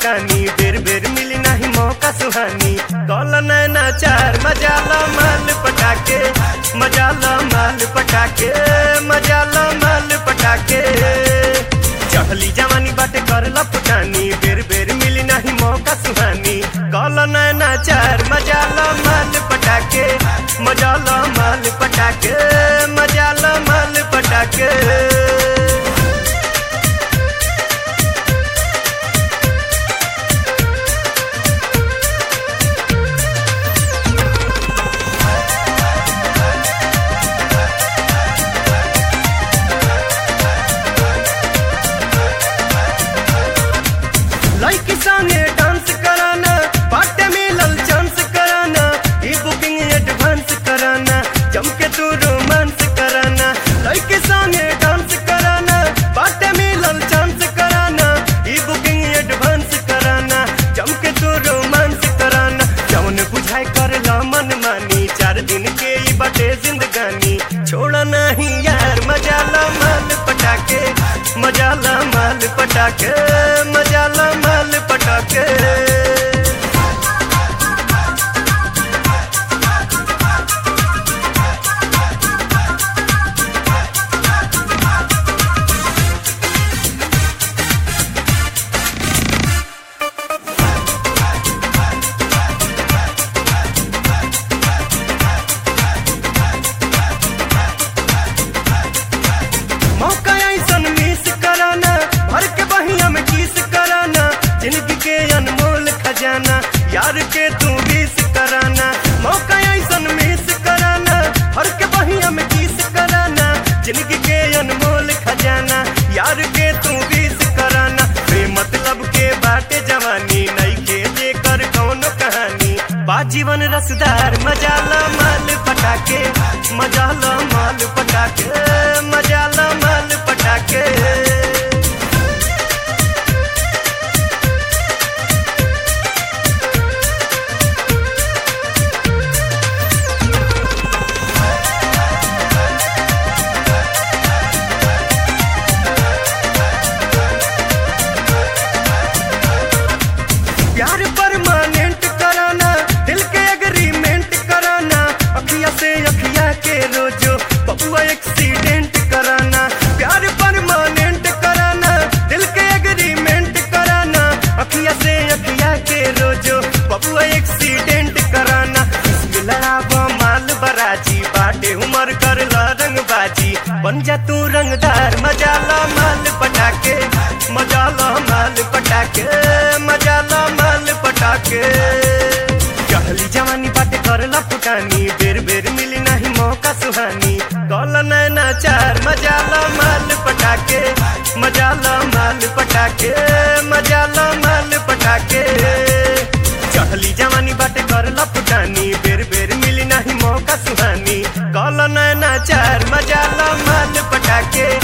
फुटानी बेर बेर मिली नहीं मौका सुहानी कॉल नैना चार मजा लो माल पटाके मजा लो माल पटाके मजा लो माल पटाके चढ़ली जवानी बाटे करला फुटानी बेर बेर मिली नहीं मौका सुहानी कॉल नैना चार मजा लो माल पटाके मजा लो माल पटाके मजा लो माल पटाके लड़की संगे डांस कराना बाटे मिलल चांस कराना ई बुकिंग एडवांस कराना जम के तू रोमांस कराना लड़की संगे डांस कराना बाटे मिलल चांस कराना ई बुकिंग एडवांस कराना जम के तू रोमांस कराना जौन बुझाई कर ला मन मानी चार दिन के ई बाटे जिंदगानी छोड़ा नहीं यार मजा ला माल पटाके मजा ला माल पटाके मजा ला माल पटाके मौका ऐसन मिस कराना भर के बहिया में किस कराना जिंदगी के अनमोल खजाना यार के तू बीस कराना मौका ऐसन मिस कराना भर के बहिया में किस कराना जिंदगी के अनमोल खजाना यार के तू बीस कराना बे मतलब के बाटे जवानी नहीं के जेकर कौनो कहानी बा जीवन रसदार मजा ला माल पटाके मजा ला माल पटाके मजा ला माल पटाके प्यार परमानेंट कराना दिल के एग्रीमेंट कराना अखिया से अखिया के रोजो बबुआ एक्सीडेंट कराना प्यार परमानेंट कराना दिल के एग्रीमेंट कराना अखिया से अखिया के रोजो बबुआ एक्सीडेंट कराना इश्क लड़ाबो माल बराजी बाटे उमर कर ला रंगबाजी बन जा तू रंगदार मजा ला माल पटाके मजा ला माल पटाके मजा ला माल पटाके कहली जवानी बाटे करला फुटानी बेर बेर मिली नहीं मौका सुहानी कॉल नैना चार मजा ला माल पटाके मजा ला माल पटाके मजा ला माल पटाके चहली जवानी बाटे करला फुटानी बेर बेर मिली नहीं मौका सुहानी कॉल नैना चार मजा ला माल पटाके